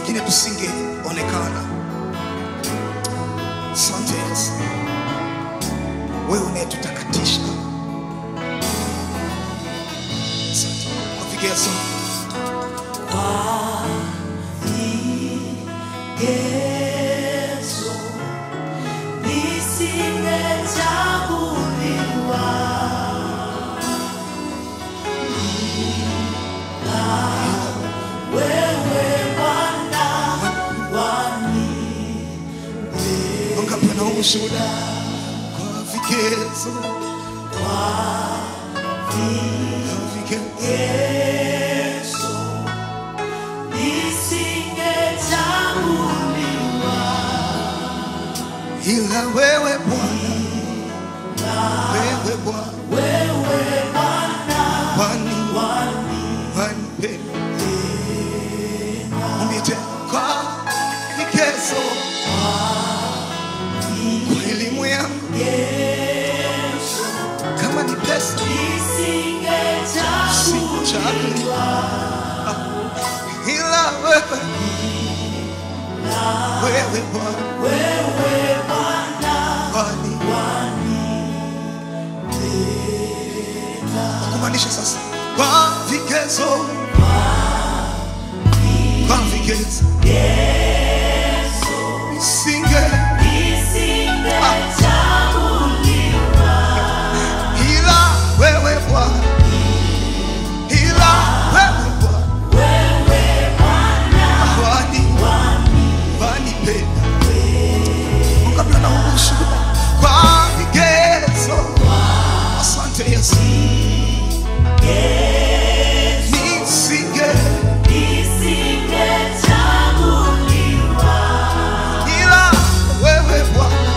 pengine tusingeonekana. Asante Yesu, wewe unayetutakatisha. Asante kwa vigezo Yesu, nisingechaguliwa wewe Bwana wani wangapi wana ushuhuda kwa vigezo kwa vigezo Yesu, nisingechaguliwa ila wewe Bwana, wewe Bwana wewe Bwana wani wani wanipenda. Mwambie tena kwa vigezo, kwa elimu yangu, Yesu, kama ni pesa nisingechaguliwa ila wewe wewe Bwana wewe Bwana wani wani kumaanisha sasa kwa vigezo kwa vigezo Yesu, singe nisingechaguliwa ila wewe Bwana ila wewe Bwana wewe Bwana wani wani wanipenda Mungu na ushuhuda kwa vigezo asante Yesu Yesu, nisinge nisingechaguliwa ila wewe Bwana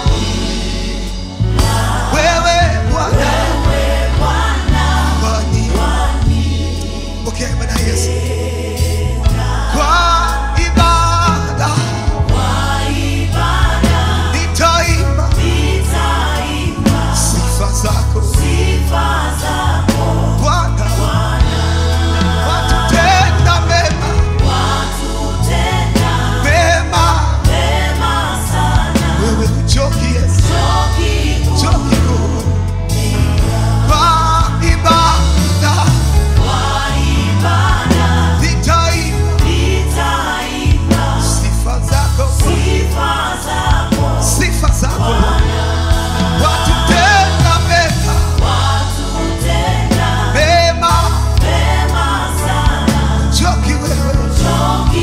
wewe Bwana wewe Bwana wani wani pokea ibada ya Yesu kwa ibada kwa ibada nitaimba nitaimba sifa zako sifa zako Bwana Bwana, watutenda mema watutenda mema mema sana. wewe uchoki Yesu Choki uchoki kuu kwa ibada kwa ibada nitaimba nitaimba sifa zako sifa zako sifa zako Bwana, watutenda mema watutenda mema mema sana. uchoki wewe Choki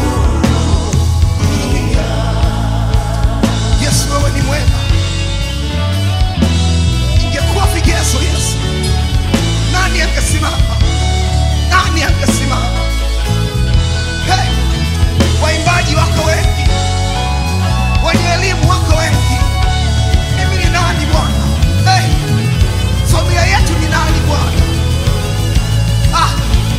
Yesu wewe ni mwema. Ingekuwa vigezo Yesu, nani angesimama? Nani angesimama? Hey, waimbaji wako wengi, wenye elimu wako wengi. Mimi ni nani Bwana? Hey, familia yetu ni nani Bwana? Ah,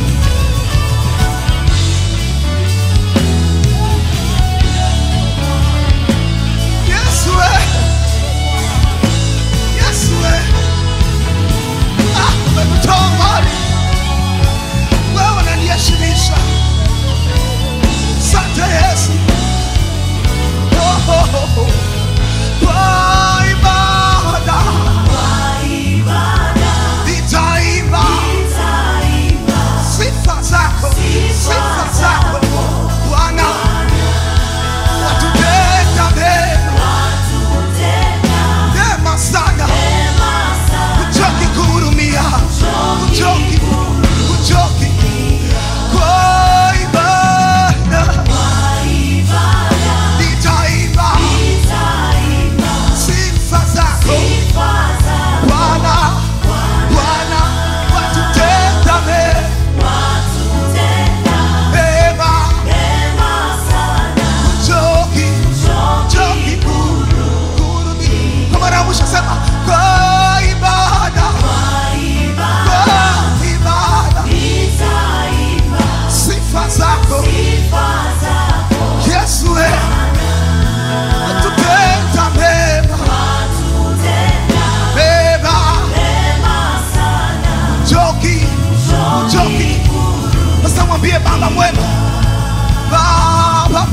Yesu wewe. Yesu wewe. Ah, umekutoa mbali. Wewe unaniheshimisha. Asante Yesu. Oh, oh, oh, oh. Kwa ibada kwa ibada nitaimba nitaimba sifa zako, sifa zako Bwana, watutenda mema, watutenda mema sana, mema sana. uchoki kuhurumia, uchoki, uchoki kwa ibada Kwa ibada nitaimba nitaimba sifa zako sifa zako Bwana, Bwana, watutenda mema, watutenda mema, mema sana. uchoki, uchoki kuhurumia. Kwa mara ya mwisho sema kwa ibada, Kwa ibada kwa ibada nitaimba sifa zako sifa zako Yesu, we watutenda mema, watutenda mema, mema sana. uchoki, uchoki. Sasa mwambie Baba mwema, Baba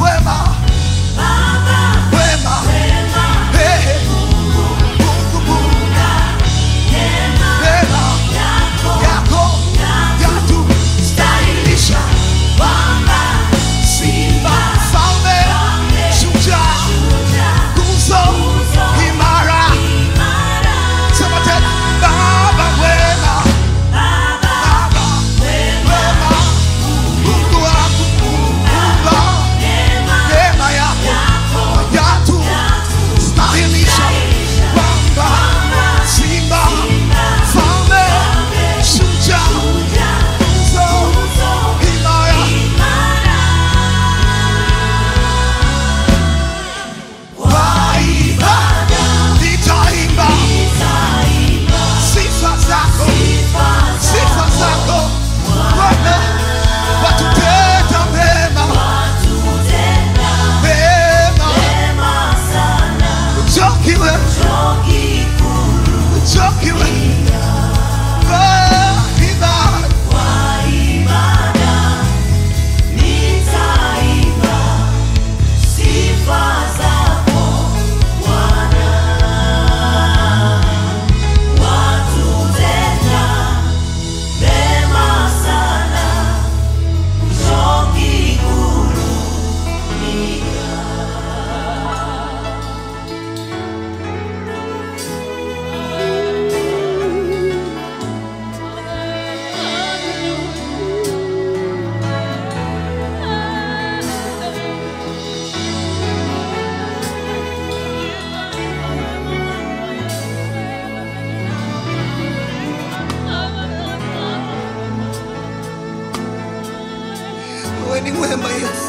mwema Yesu,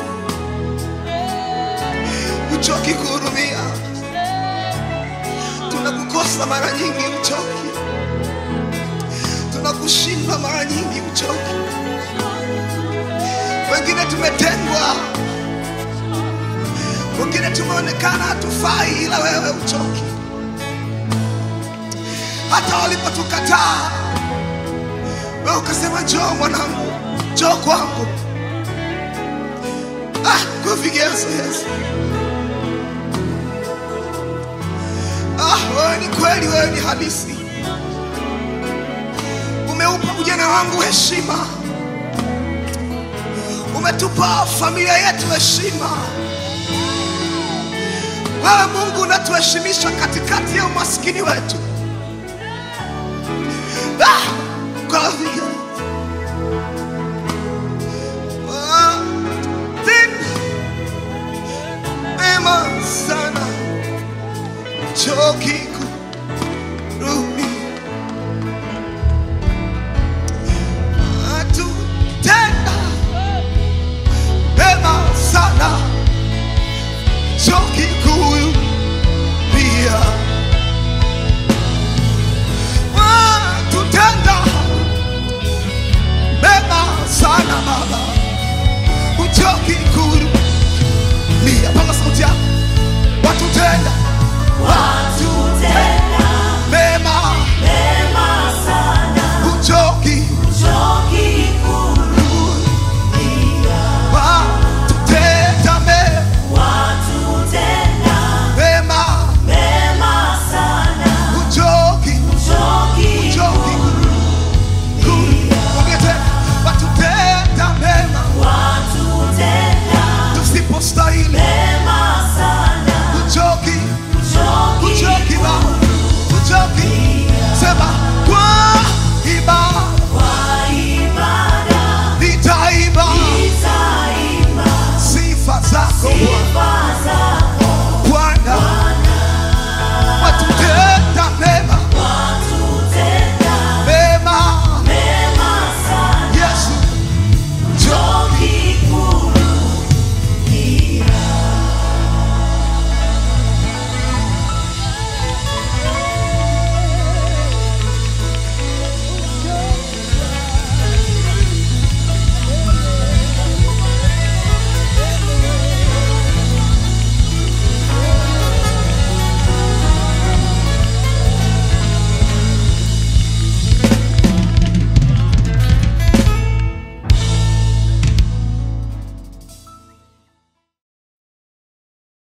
uchoki kuhurumia. Tunakukosa mara nyingi, uchoki. Tunakushinda mara nyingi, uchoki. Wengine tumetengwa, wengine tumeonekana hatufai, ila wewe uchoki. Hata walipotukataa wewe ukasema, njoo mwanangu, njoo kwangu. Ah, kwa vigezo Yesu. Ah, wewe ni kweli, wewe ni halisi. Umeupa ujana wangu heshima, umetupa familia yetu heshima. Wewe Mungu unatuheshimisha katikati ya umaskini wetu. Ah, kwa vigezo. Ah, tena mema sana choki kurudi atutenda mema sana choki kurudia watutenda mema sana baba uchoki kurudia panga sauti yako watutenda watutenda mema mema sana, uchoki choki kurudia. watutenda mema Watutenda mema mema sana, uchoki choki uchoki kurudia Ongea tena. watutenda mema watutenda tusipostahili mema sana, uchoki choki uchoki ba uchoki sema kwa ibada kwa ibada nitaimba itaimba sifa zako Bwana